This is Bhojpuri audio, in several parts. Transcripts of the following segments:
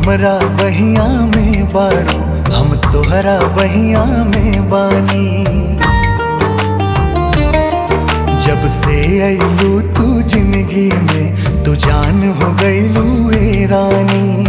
हमरा बहिया में बाड़ू हम तोहरा बहिया में बानी जब से अइलू तू जिंदगी में तू जान हो गइलू ए रानी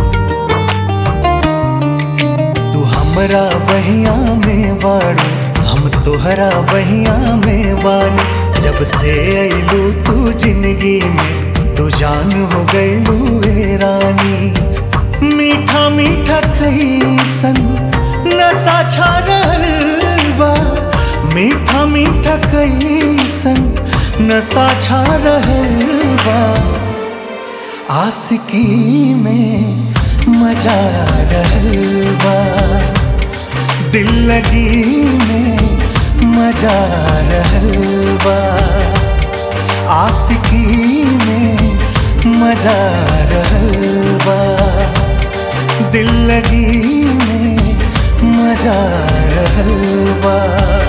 तू हमरा बहिया में बाड़ू हम तोहरा बहिया में बानी जब से अइलू तू जिंदगी में तू जान हो गइलू ए रानी मीठा मीठा कैसन नशा छा रहल बा मीठा मीठा कैसन नशा छा रहल बा आशिकी में मजा रहल बा दिल लगी में मजा रहल बा आशिकी में मजा रहल बा दिल लगी में मजा रहल बा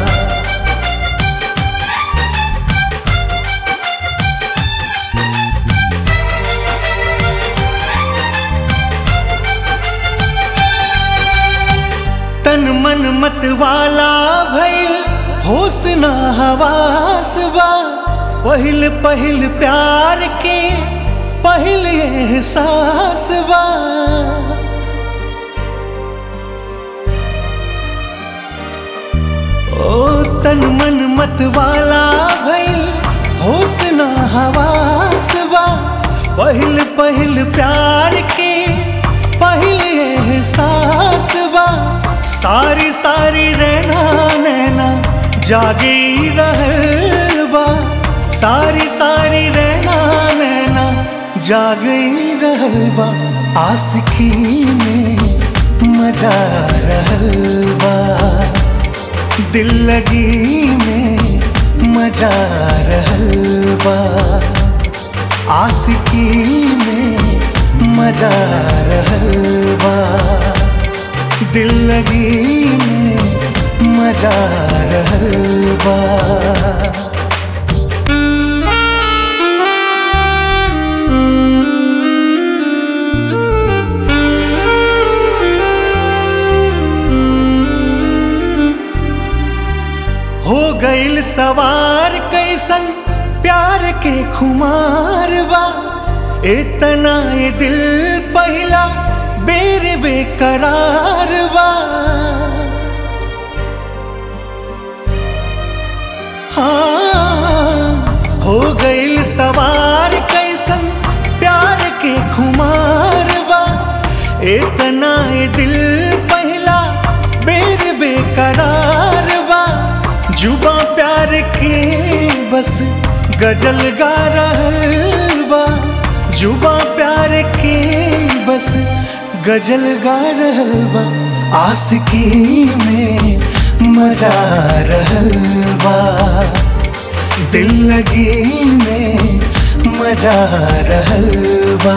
तन मन मत वाला भइल होश ना हवास बा पहिल पहिल प्यार के पहिल एहसास बा ओ तन मन मत वाला भइल होश ना हवास बा पहिल पहिल प्यार के पहिल एहसास बा सारी सारी रहना नैना जागे रहल बा सारी सारी रहना नैना जागे रहल बा आशिकी में मजा रहल बा दिल लगी में मजा रहल बा आशिकी में मजा रहल बा दिल लगी में मजा रहल बा हो गइल सवार कैसन प्यार के खुमार बा इतना ये दिल पहला बेर बेकरार बा हाँ हो गइल सवार कैसन प्यार के खुमार बा इतना ये दिल पहला बेर बेकरार बा जुबा प्यार के बस गजल गा रहल बा जुबा प्यार के बस गजल गा रहल बा आशिकी में मजा रहल बा दिल लगी में मजा रहल बा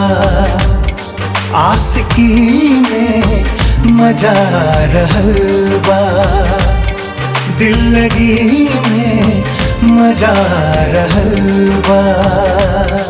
आशिकी में मजा रहल बा दिल लगी में मजा रहल बा